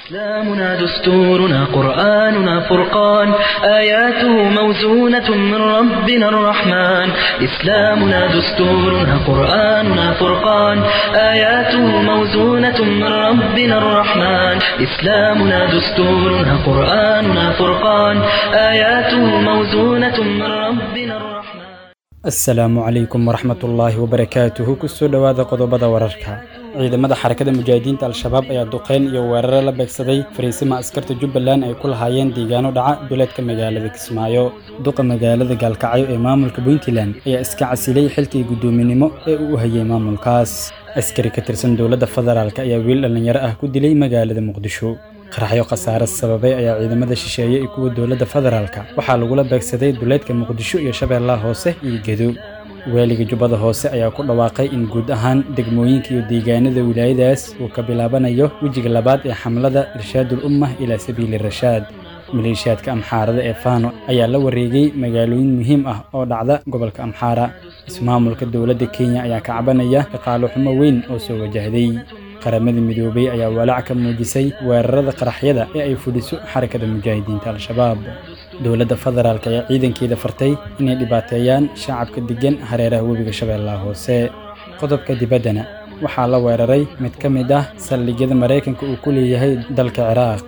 إسلامنا دستورنا قرآننا فرقان آياته موزونة من ربنا الرحمن إسلامنا دستورنا قرآننا فرقان آياته موزونة من ربنا الرحمن إسلامنا دستورنا قرآننا فرقان آياته موزونة من ربنا الرحمن asalaamu calaykum waraxmat ullaahi wabarakaatuhu kusoo dhowaada qodobada wararka ciidamada xarakada mujaahidiinta al-shabaab ayaa duqeyn iyo weeraro la beegsaday fariisima askarta jubbaland ay ku lahaayeen deegaano dhaca duleedka magaalada kismaayo duqa magaalada gaalkacyo ee maamulka puntland ayaa iska casilay xilkii guddoominimo ee uu u hayay maamulkaas askari ka tirsan dowladda federaalk ayaa wiil dhallinyaro ah ku dilay magaalada muqdisho qaraxyo khasaare sababay ayaa ciidamada shisheeye iyo kuwa dowladda federaalka waxaa lagula beegsaday duleedka muqdisho iyo shabeellaha hoose iyo gedo waaliga jubbada hoose ayaa ku dhawaaqay in guud ahaan degmooyinka iyo deegaanada wilaayadaas uu ka bilaabanayo wejiga labaad ee xamlada irshaadul ummah ilaa sabiili rashaad maleeshiyaadka amxaarada ee faano ayaa la wareegay magaalooyin muhiim ah oo dhacda gobolka amxaara ismaamulka dowladda kenya ayaa ka cabanaya dhaqaalo xumo weyn oo soo wajahday qaramada midoobay ayaa walaac ka muujisay weerarada qaraxyada ee ay fuliso xarakada mujaahidiinta al-shabaab dowladda federaalk ayaa ciidankeeda fartay inay dhibaateeyaan shacabka deggan hareeraha webiga shabeellaha hoose qodobka dibaddana waxaa la weeraray mid ka mid ah saldhigyada maraykanka uu ku leeyahay dalka ciraaq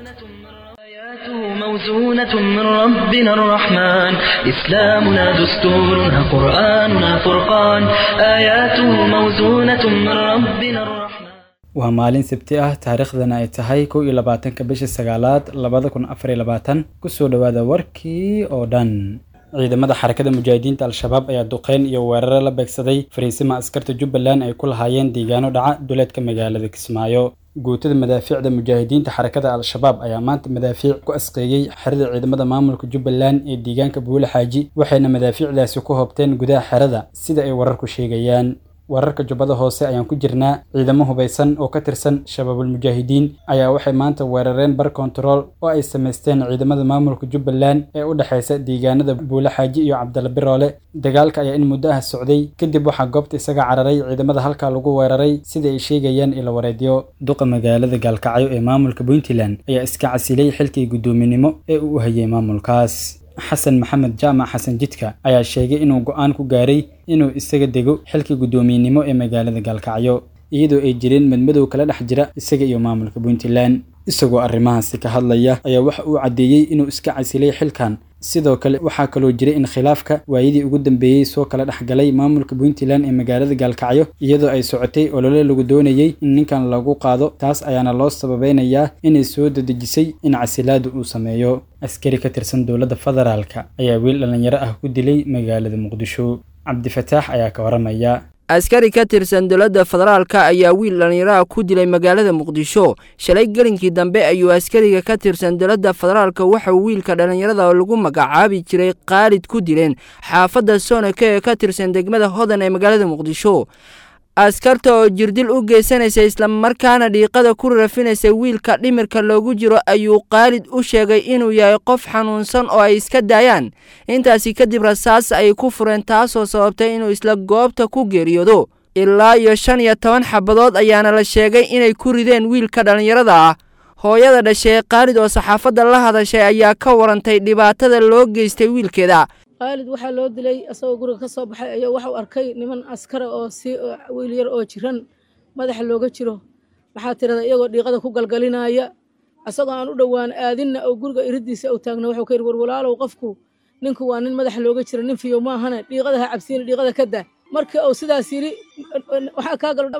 آياته موزونة من ربنا الرحمن إسلامنا دستورنا قرآننا فرقان آياته موزونة من ربنا الرحمن waa maalin sabti ah taariikhdana ay tahay kow iyo labaatanka bisha sagaalaad labada kun afar iyo labaatan kusoo dhowaada warkii oo dhan ciidamada xarakada mujaahidiinta al-shabaab ayaa duqeyn iyo weeraro la beegsaday fariisima askarta jubbaland ay ku lahaayeen deegaano dhaca duleedka magaalada kismaayo guutada madaafiicda mujaahidiinta xarakada al-shabaab ayaa maanta madaafiic ku asqeeyey xerada ciidamada maamulka jubbaland ee deegaanka buule xaaji waxayna madaafiicdaasi ku hobteen gudaha xerada sida ay wararku sheegayaan wararka jubbada hoose ayaan ku jirnaa ciidamo hubaysan oo ka tirsan shabaabul mujaahidiin ayaa waxay maanta weerareen bar kontarool oo ay samaysteen ciidamada maamulka jubbaland ee u dhexaysa deegaanada buule xaaji iyo cabdalla biroole dagaalka ayaa in muddo ah socday kadib waxaa goobta isaga cararay ciidamada halkaa lagu weeraray sida ay sheegayaan ila wareedyo duqa magaalada gaalkacyo ee maamulka puntland ayaa iska casilay xilkii guddoominimo ee uu u hayay maamulkaas xasan maxamed jaamac xasan jidka ayaa sheegay inuu go'aan ku gaaray inuu isaga dego xilka guddoomiyenimo ee magaalada gaalkacyo iyadoo ay jireen madmadow kala dhex jira isaga iyo maamulka puntland isagoo arrimahaasi ka hadlaya ayaa waxa uu caddeeyey inuu iska casilay xilkan sidoo kale waxaa kaloo jiray in khilaafka waayadii ugu dambeeyey soo kala dhex galay maamulka puntland ee magaalada gaalkacyo iyadoo ay socotay olole lagu doonayey in ninkan lagu qaado taas ayaana loo sababeynayaa inay soo dadejisay in casilaadu uu sameeyo askari ka tirsan dowladda federaalka ayaa wiil dhallinyaro ah ku dilay magaalada muqdisho cabdifataax ayaa ka waramaya askari ka tirsan dowladda federaalka ayaa wiil dhallinyaraha ku dilay magaalada muqdisho shalay gelinkii dambe ayuu askariga ka tirsan dowladda federaalka waxauu wiilka dhallinyarada lagu magacaabi jiray qaalid ku dileen xaafadda soonaka ee ka tirsan degmada hodan ee magaalada muqdisho askarta oo jirdil u geysanaysa islamarkaana dhiiqada ku rafinaysa wiilka dhimirka loogu jiro ayuu qaalid u sheegay inuu yahay qof xanuunsan oo ay iska daayaan intaasi kadib rasaas ay ku fureen taasoo sababtay inuu isla goobta ku geeriyoodo ilaa iyo shan iyo toban xabadood ayaana la sheegay inay ku rideen wiilka dhallinyarada ah hooyada dhashay qaalid oo saxaafadda la hadashay ayaa ka warantay dhibaatada loo geystay wiilkeeda qaalid waxaa loo dilay asagoo guriga ka soo baxay ayaa waxau arkay niman askara oo si wiil yar oo jiran madaxa looga jiro maxaa tirada iyagoo dhiiqada ku galgalinaya asagoo aan u dhowaan aadinna oo guriga iridiisa u taagna wuxuu ka yidhi war walaalow qofku ninku waa nin madaxa looga jiro nin fiyo maahane dhiiqada ha cabsiina dhiiqada ka daa markii uu sidaas yidhi waxaa kaa galo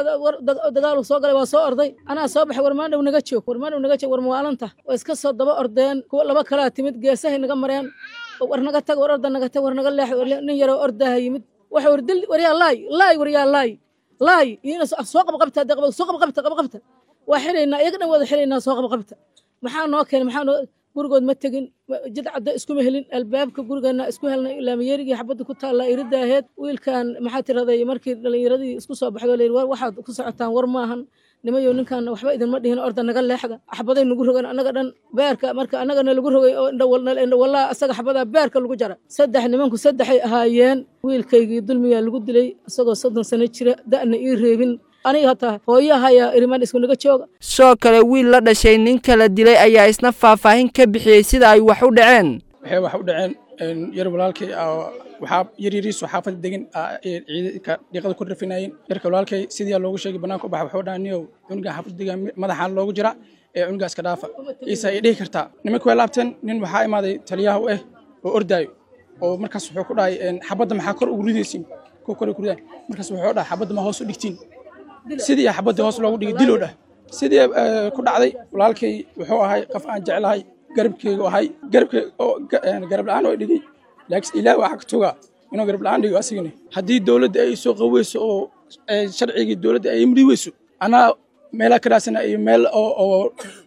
dagaalu soo galay waa soo orday anaa soo baxay warmaandhow naga joog warmaandhow naga joog war mawaalanta waa iska soo daba ordeen kuwa laba kalaa timid geesahay naga mareen war naga tag war orda naga tag war naga leex nin yaroo ordaaha yimid waxa war dil waryaa laay laay waryaa laay laay iyana soo qabqabta hadda qaba soo qabqabta qabqabta waa xiraynaa iyaga dhan wada xiraynaa soo qabqabta maxaa noo keenay maxaa noo gurigood ma tegin jid cadda iskuma helin albaabka gurigeena isku helnay laamiyerigii xabadda ku taallaa irida aheed wiilkan maxaa tiraday markii dhallinyaradii isku soo baxdo layidhi war waxaad ku socotaan war maahan nimayow ninkan waxba idinma dhihin orda naga leexda xabaday nagu rogan annaga dhan beerka marka annagana lagu rogay oo indhawallaa asaga xabadaa beerka lagu jara saddex nimanku saddexay ahaayeen wiilkaygii dulmiyaa lagu dilay isagoo soddon sano jira da'na ii reebin aniga hataa hooyahaya iriman iskunaga jooga sidoo kale wiil la dhashay ninka la dilay ayaa isna faahfaahin ka bixiyey sida ay wax u dhaceen waxay wax u dhaceen yar walaalkay waxaa yaryariisu xaafada degan ciidanka dhiiqada ku rafinayeen yarka walaalkay sidii loogu sheegay banaanka u baxa wuxuu dhaha niyow cunuga xaafada degan madaxaan loogu jira ee cunugaas ka dhaafa iisa ay dhihi kartaa nimanka way laabteen nin waxaa imaaday taliyaha u ah oo ordaayo oo markaas wuxuu ku dhahay xabadda maxaa kor ugu ridaysiin kuwa kor ugu ridaan markaas wuxuu dhahay xabadda ma hoos u dhigtiin sidii xabaddii hoos loogu dhigay diloo dhah sidii ku dhacday walaalkay wuxuu ahay qof aan jeclahay garabkeygu ahay garabkey oo garab la-aan oo dhigay laakiin ilaah waxaa ka togaa inuu garab la-aan dhigo asigani haddii dowladda ay soo qaweyso oo sharcigii dowladda ay imri weyso anaa meelaa ka raasana iyo meel oo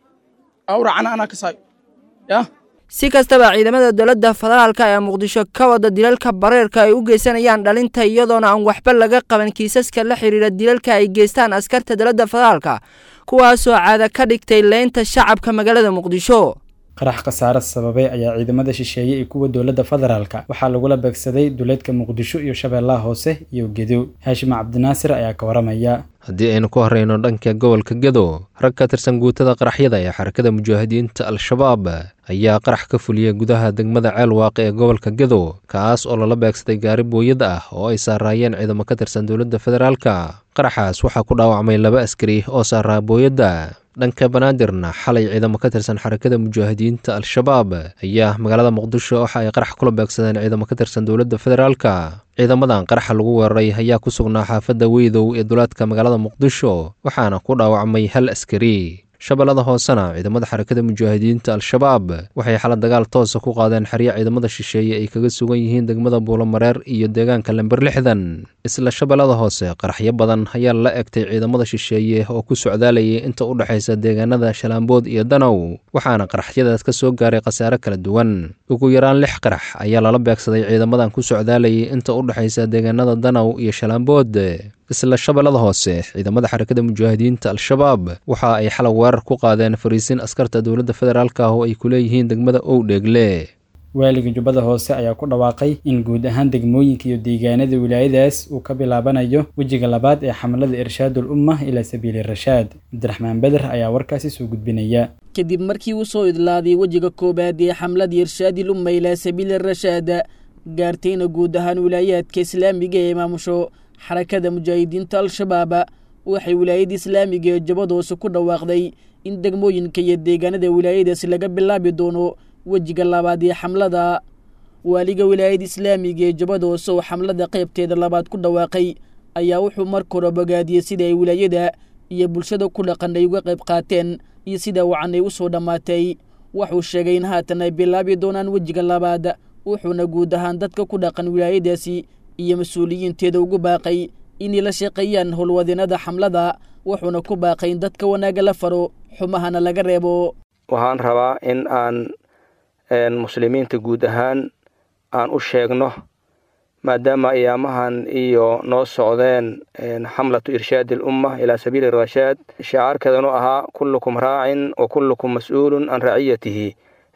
u raacana anaa ka saayo yaa si kastaba ciidamada dowladda federaalka ee muqdisho ka wada dilalka bareerka ay u geysanayaan dhalinta iyadoona aan waxba laga qaban kiisaska la xidhiira dilalka ay geystaan askarta dowladda federaalka kuwaasoo caada ka dhigtay leynta shacabka magaalada muqdisho qarax khasaare sababay ayaa ciidamada shisheeye iyo kuwa dowladda federaalka waxaa lagula beegsaday duleedka muqdisho iyo shabeellaha hoose iyo gedo haashim cabdinaasir ayaa ka waramaya haddii aynu ku horreyno dhanka gobolka gedo rag ka tirsan guutada qaraxyada ee xarakada mujaahidiinta al-shabaab ayaa qarax ka fuliyey gudaha degmada ceel waaqe ee gobolka gedo kaas oo lala beegsaday gaari booyad ah oo ay saaraayeen ciidamo ka tirsan dowladda federaalka qaraxaas waxaa ku dhaawacmay laba askari oo saaraa booyadda dhanka banaadirna xalay ciidamo ka tirsan xarakada mujaahidiinta al-shabaab ayaa magaalada muqdisho waxa ay qarax kula beegsadeen ciidamo ka tirsan dowladda federaalka ciidamadan qaraxa lagu weeraray ayaa ku sugnaa xaafadda weydow ee duleedka magaalada muqdisho waxaana ku dhaawacmay hal askari shabeellada hoosena ciidamada xarakada mujaahidiinta al-shabaab waxay xala dagaal toosa ku qaadeen xerya ciidamada shisheeye ay kaga sugan yihiin degmada buulomareer iyo deegaanka lember lixdan isla shabeellada hoose qaraxyo badan ayaa la egtay ciidamada shisheeye oo ku socdaalayay inta u dhexaysa deegaanada shalaambood iyo danow waxaana qaraxyadaas ka soo gaaray khasaare kala duwan ugu yaraan lix qarax ayaa lala beegsaday ciidamadan ku socdaalayay inta u dhexaysa deegaanada danow iyo shalaambood isla shabeellada hoose ciidamada xarakada mujaahidiinta al-shabaab waxa ay xalay weerar ku qaadeen fariisin askarta dowladda federaalk ah oo ay ku leeyihiin degmada owdheegle waaliga jubbada hoose ayaa ku dhawaaqay in guud ahaan degmooyinka iyo deegaanada wilaayadaas uu ka bilaabanayo wejiga labaad ee xamlada irshaadul umma ilaa sabiili rashaad cabdiraxmaan beder ayaa warkaasi soo gudbinaya kadib markii uu soo idlaaday wejiga koowaad ee xamlada irshaadil umma ilaa sabiili rashaad gaartayna guud ahaan wilaayaadka islaamiga ee maamusho xarakada mujaahidiinta al-shabaab waxay wilaayada islaamiga ee jabada hoose ku dhawaaqday in degmooyinka iyo deegaanada wilaayadaasi laga bilaabi doono wejiga labaad ee xamlada waaliga wilaayada islaamiga ee jabada hoose oo xamlada qaybteeda labaad ku dhawaaqay ayaa wuxuu marka hore bogaadiyey sida ay wilaayada iyo bulshada ku dhaqan ay uga qayb qaateen iyo sida wacan ay u soo dhammaatay wuxuu sheegay in haatan ay bilaabi doonaan wejiga labaad wuxuuna guud ahaan dadka ku dhaqan wilaayadaasi iyo mas-uuliyiinteeda ugu baaqay inay la shaqeeyaan howlwadeenada xamlada wuxuuna ku baaqay in dadka wanaagga la faro xumahana laga reebo waxaan rabaa in aan muslimiinta guud ahaan aan u sheegno maadaama ayaamahan iyo noo socdeen xamlatu irshaadi alumma ilaa sabiili rashaad shacaarkeedanu ahaa kullukum raacin wa kullukum mas-uulun can raciyatihi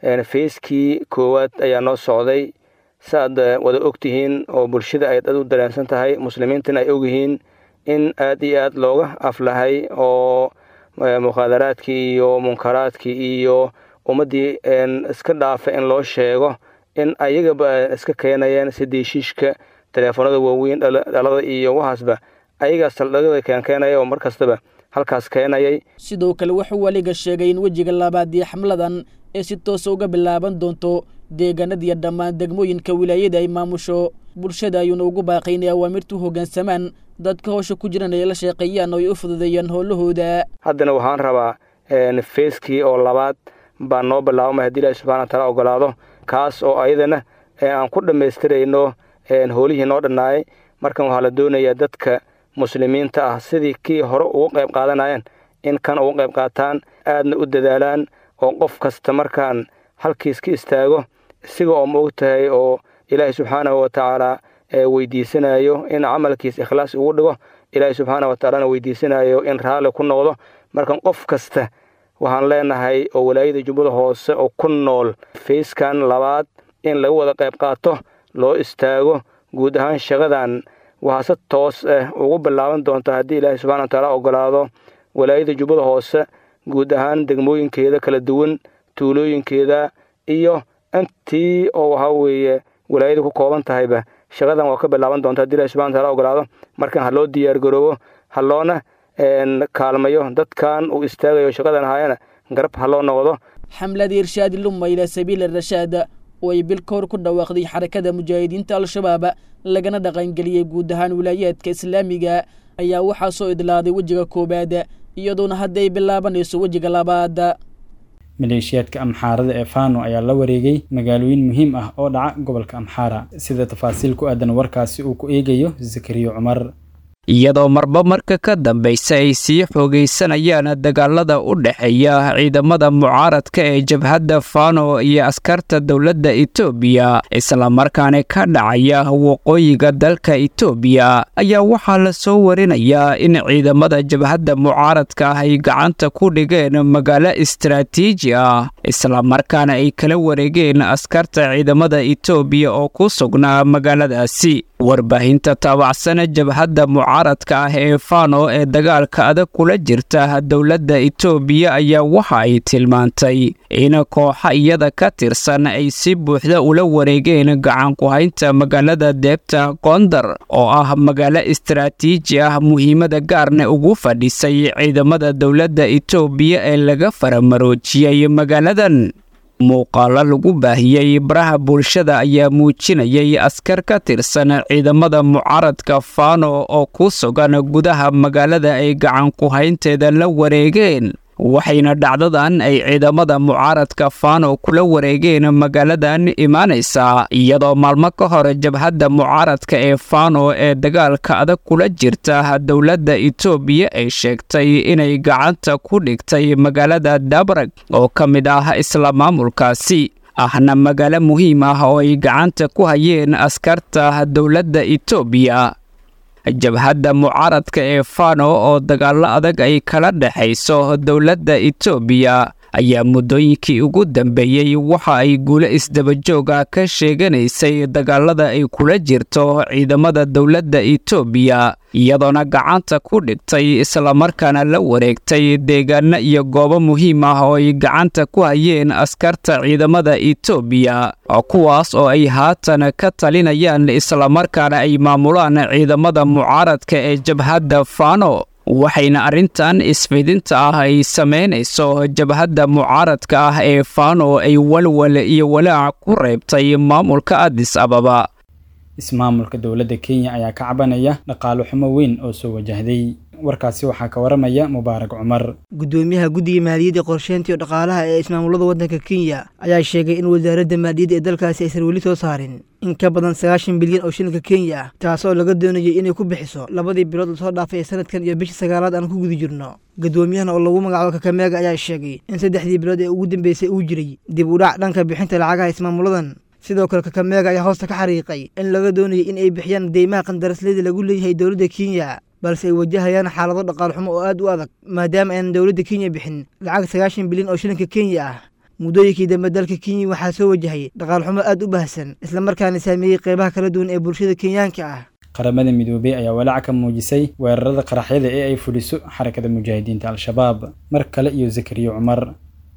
feyskii koowaad ayaa noo socday saaad wada ogtihiin oo bulshada ay dad u dareensan tahay muslimiintana ay ogyihiin in aad iyo aad looga aflahay oo mukhaadaraadkii iyo munkaraadkii iyo ummaddii iska dhaafa in loo sheego in ayagaba iska keenayeen sidii shiishka teleefoonada waaweyn dhalada iyo waxaasba ayagaa saldhagada keenkeenaya oo mar kastaba halkaas keenayay sidoo kale wuxuu weliga sheegay in wejiga labaad iyo xamladan ee si toosa uga bilaaban doonto deegaanadiiyo dhammaan degmooyinka wilaayada ay maamusho bulshada ayuuna ugu baaqay inay awaamirtu hoggaansamaan dadka howsha ku jiran ay la sheeqeeyaan oo ay u fududeeyaan howlahooda haddana waxaan rabaa feyskii oo labaad baa noo bilaabmay haddii ilahi subxana wataala ogolaado kaas oo ayadana aan ku dhammaystirayno howlihii noo dhannaayay markan waxaa la doonayaa dadka muslimiinta ah sidii kii hore ugu qayb qaadanayeen in kan ugu qayb qaataan aadna u dadaalaan oo qof kasta markaan halkiis ka istaago isiga oo ma og tahay oo ilaahay subxaanahu watacaala weydiisanayo in camalkiis ikhlaas ugu dhigo ilaahay subxaana watacaalana weydiisanayo in raalli ku noqdo markan qof kasta waxaan leenahay oo walaayada jubbada hoose oo ku nool feyskan labaad in laga wada qayb qaato loo istaago guud ahaan shaqadan waxaa si toos ah ugu bilaaban doonta haddii ilaahay subxana wa tacaala ogolaado walaayada jubbada hoose guud ahaan degmooyinkeeda kala duwan tuulooyinkeeda iyo intii oo waxaa weeye walaayada ku kooban tahayba shaqadan waa ka bilaaban doonta hadii ilahi subxana wataala ogolaado markan ha loo diyaar garoobo ha loona kaalmayo dadkan uu istaagayo shaqadan haayana garab ha loo noqdo xamlada irshaadi lumma ilaa sabiila rashaada oo ay bil ka hor ku dhawaaqday xarakada mujaahidiinta al-shabaab lagana dhaqangeliyey guud ahaan wilaayaadka islaamiga ayaa waxaa soo idlaaday wejiga koowaad iyadoona hadda ay bilaabanayso wejiga labaad maleeshiyaadka amxaarada ee fano ayaa la wareegay magaalooyin muhiim ah oo dhaca gobolka amxaara sida tafaasiil ku aadan warkaasi uu ku eegayo zakariya cumar iyadoo marba marka ka dambaysa ay sii xoogaysanayaan dagaalada u dhexeeya ciidamada mucaaradka ee jabhadda fano iyo askarta dowladda etoobiya islamarkaana ka dhacaya waqooyiga dalka etoobiya ayaa waxaa la soo warinayaa in ciidamada jabhadda mucaaradka ah ay gacanta ku dhigeen magaalo istaraatiiji ah islamarkaana ay kala wareegeen askarta ciidamada etoobiya oo ku sugnaa magaaladaasi warbaahinta taabacsana jabhadda mucaaradka ah ee fano ee dagaalka adag kula jirta dowladda etoobiya ayaa waxa ay tilmaantay in kooxa iyada ka tirsan ay si buuxda ula wareegeen gacanku-haynta magaalada deebta gondar oo ah magaalo istaraatiiji ah muhiimada gaarna ugu fadhisay ciidamada dowladda etoobiya ee laga faramaroojiyey magaaladan muuqaalo lagu baahiyey baraha bulshada ayaa muujinayay askar ka tirsan ciidamada mucaaradka fano oo ku sugan gudaha magaalada ay gacanku-haynteeda la wareegeen waxayna dhacdadan ay ciidamada mucaaradka fano kula wareegeen magaaladan imaanaysaa iyadoo maalmo ka hor jabhadda mucaaradka ee fano ee dagaalka adag kula jirta dowladda etoobiya ay sheegtay inay gacanta ku dhigtay magaalada dabrag oo ka mid ah isla maamulkaasi ahna magaalo muhiim ah oo ay gacanta ku hayeen askarta dowladda etoobiya jabhadda mucaaradka ee fano oo dagaallo adag ay kala dhexayso dowladda etoobiya ayaa muddooyinkii ugu dambeeyey waxa ay guulo isdabajooga ka sheeganaysay dagaalada ay kula jirto ciidamada dowladda etoobiya iyadoona gacanta ku dhigtay islamarkaana la wareegtay deegaano iyo goobo muhiim ah oo ay gacanta ku hayeen askarta ciidamada etoobiya kuwaas oo ay haatan ka talinayaan islamarkaana ay maamulaan ciidamada mucaaradka ee jabhadda fano waxayna arrintan isfidinta ah ay samaynayso jabhadda mucaaradka ah ee fano ay walwal iyo walaac ku reebtay maamulka adis ababa ismaamulka dowladda kenya ayaa ka cabanaya dhaqaalo xumo weyn oo soo wajahday warkaasi waxaa ka waramaya mubaarak cumar gudoomiyaha guddiga maaliyadda qorsheynta iyo dhaqaalaha ee ismaamulada waddanka kenya ayaa sheegay in wasaaradda maaliyadda ee dalkaasi aysan weli soo saarin in ka badan sagaashan bilyan oo shilinka kenya ah taasoo laga doonayay inay ku bixiso labadii bilood lasoo dhaafay ee sanadkan iyo bishii sagaalaad aan ku guda jirno gudoomiyahana oo lagu magacaabo kakameega ayaa sheegay in saddexdii bilood ee ugu dambeysay uu jiray dib u dhac dhanka bixinta lacagaha ismaamuladan sidoo kale kakameega ayaa hoosta ka xariiqay in laga doonayay in ay bixiyaan deymaha qandarasleeda lagu leeyahay dowladda kenya balse ay wajahayaan xaalado dhaqaal xumo oo aad u adag maadaama aanan dowladda kenya bixin lacag sagaashan bilyan oo shilinka kenya ah muddooyinkii dambe dalka kenya waxaa soo wajahay dhaqaal xumo aad u baahsan islamarkaana saameeyey qeybaha kala duwan ee bulshada kenyaanka ah qaramada midoobey ayaa walaac ka muujisay weerarada qaraxyada ee ay fuliso xarakada mujaahidiinta al-shabaab mar kale iyo zakariya cumar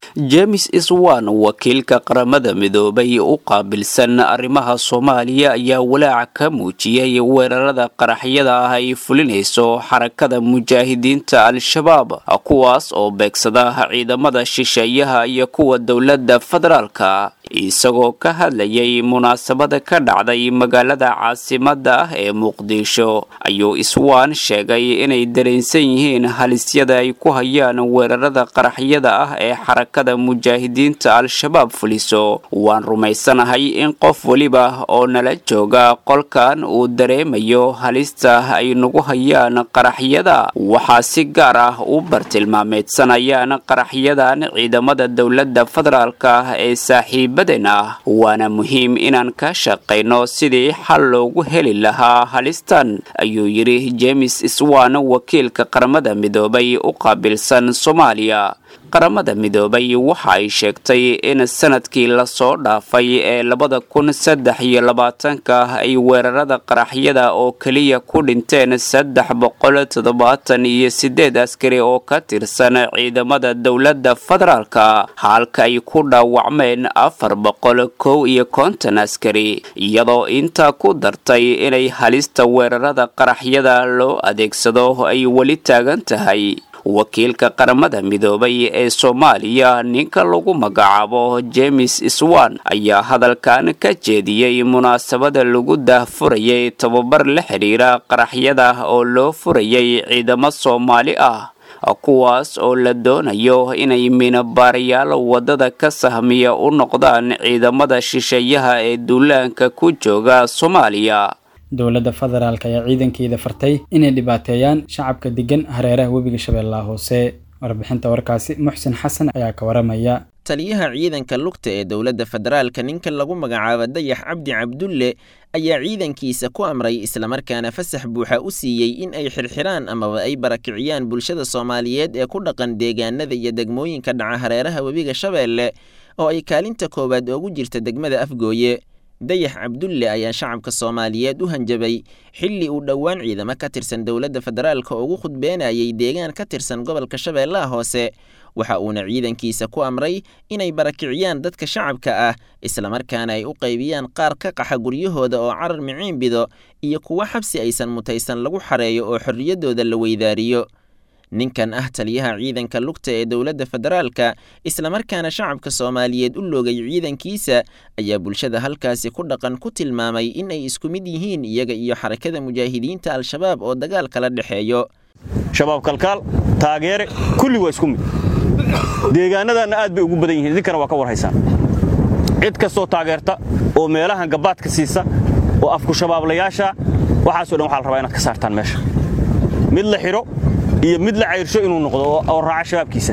james iswan wakiilka qaramada midoobay u qaabilsan arrimaha soomaaliya ayaa walaac ka muujiyey weerarada qaraxyada ah ay fulinayso xarakada mujaahidiinta al-shabaab kuwaas oo beegsada ciidamada shisheeyaha iyo kuwa dowladda federaalka isagoo ka hadlayay munaasabada ka dhacday magaalada caasimada ah ee muqdisho ayuu iswaan sheegay inay dareensan yihiin halisyada ay ku hayaan weerarada qaraxyada ah ee xarakada mujaahidiinta al-shabaab fuliso waan rumaysanahay in qof weliba oo nala jooga qolkan uu dareemayo halista ay nagu hayaan qaraxyada waxaa si gaar ah u bartilmaameedsanayaan qaraxyadan ciidamada dowladda federaalka ah ee saaxiib ah waana muhiim inaan ka shaqayno sidii xal loogu heli lahaa halistan ayuu yidhi james swan wakiilka qaramada midoobay u qaabilsan soomaaliya qaramada midoobay waxa ay sheegtay in sanadkii lasoo dhaafay ee labada kun saddex iyo labaatanka ay weerarada qaraxyada oo keliya ku dhinteen saddex boqol toddobaatan iyo sideed askari oo ka tirsan ciidamada dowladda federaalka halka ay ku dhaawacmeen afar boqol kow iyo konton askari iyadoo intaa ku dartay inay halista weerarada qaraxyada loo adeegsado ay weli taagan tahay wakiilka qaramada midoobay ee soomaaliya ninka lagu magacaabo james swan ayaa hadalkan ka jeediyey munaasabada lagu daahfurayay tababar la xidhiira qaraxyada oo loo furayay ciidamo soomaali ah kuwaas oo la doonayo inay minabaarayaal waddada ka sahmiya u noqdaan ciidamada shisheeyaha ee duulaanka ku jooga soomaaliya dowladda federaalk ayaa ciidankeeda fartay inay dhibaateeyaan shacabka degan hareeraha webiga shabeellaha hoose warbixinta warkaasi muxsin xasan ayaa ka waramaya taliyaha ciidanka lugta ee dowladda federaalka ninka lagu magacaabo dayax cabdi cabdulle ayaa ciidankiisa ku amray islamarkaana fasax buuxa u siiyey in ay xirxiraan amaba ay barakiciyaan bulshada soomaaliyeed ee ku dhaqan deegaanada iyo degmooyinka dhaca hareeraha webiga shabeelle oo ay kaalinta koowaad oogu jirta degmada afgooye dayax cabdulle ayaa shacabka soomaaliyeed u hanjabay xilli uu dhowaan ciidamo ka tirsan dowladda federaalka ugu khudbeenayay deegaan ka tirsan gobolka shabeellaha hoose waxa uuna ciidankiisa ku amray inay barakiciyaan dadka shacabka ah islamarkaana ay u qaybiyaan qaar ka qaxa guryahooda oo carar miciin bido iyo kuwo xabsi aysan mutaysan lagu xareeyo oo xorriyaddooda la weydaariyo ninkan ah taliyaha ciidanka lugta ee dowladda federaalka islamarkaana shacabka soomaaliyeed u loogay ciidankiisa ayaa bulshada halkaasi ku dhaqan ku tilmaamay in ay isku mid yihiin iyaga iyo xarakada mujaahidiinta al-shabaab oo dagaal kala dhexeeyo shabaab kalkaal taageere kulli waa isku mid deegaanadanna aad bay ugu badan yihiin idinkana waa ka warhaysaan cid kastoo taageerta oo meelahan gabaadka siisa oo afku shabaablayaasha waxaasoo dhan waxaa la rabaa inaad ka saartaan meesha mid la xidho iyo mid la cayrsho inuu noqdo oo raaca shabaabkiisa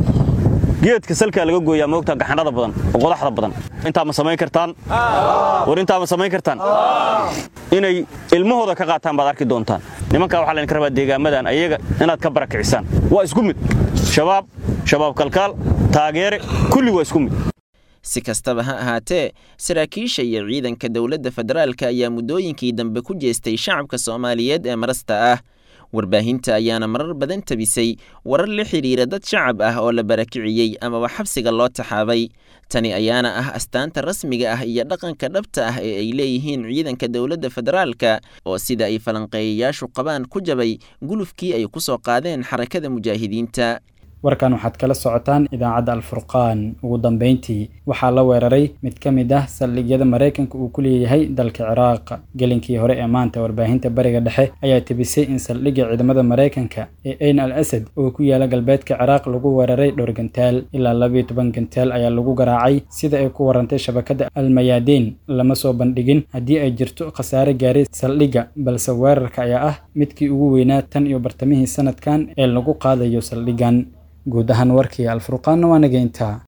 geedka salkaa laga gooyaa moogta gaxanada badan oo qodaxda badan intaa ma samayn kartaan war intaa ma samayn kartaan inay ilmahooda ka qaataan baad arki doontaan nimankaa waxaa laydinka rabaa deegaamadan ayaga inaad ka barakicisaan waa isku mid shabaab shabaab kalkaal taageere kulli waa isku mid si kastaba ha ahaatee saraakiisha iyo ciidanka dowladda federaalka ayaa muddooyinkii dambe ku jeestay shacabka soomaaliyeed ee marasta ah warbaahinta ayaana marar badan tabisay warar la xidhiira dad shacab ah oo la barakiciyey amaba xabsiga loo taxaabay tani ayaana ah astaanta rasmiga ah iyo dhaqanka dhabta ah ee ay leeyihiin ciidanka dowladda federaalka oo sida ay falanqeeyayaashu qabaan ku jabay gulufkii ay ku soo qaadeen xarakada mujaahidiinta warkan waxaad kala socotaan idaacadda alfurqaan ugu dambeyntii waxaa la weeraray mid ka mid ah saldhigyada maraykanka uu ku leeyahay dalka ciraaq gelinkii hore ee maanta warbaahinta bariga dhexe ayaa tebisay in saldhigga ciidamada maraykanka ee ayn al asad oo ku yaala galbeedka ciraaq lagu weeraray dhowr gantaal ilaa labiyo toban gantaal ayaa lagu garaacay sida ay ku warantay shabakadda almayaadiin lama soo bandhigin haddii ay jirto khasaare gaaray saldhigga balse weerarka ayaa ah midkii ugu weynaa tan iyo bartamihii sanadkan ee lagu qaadayo saldhiggan guud ahaan warkii alfurqaanna waa nageyntaa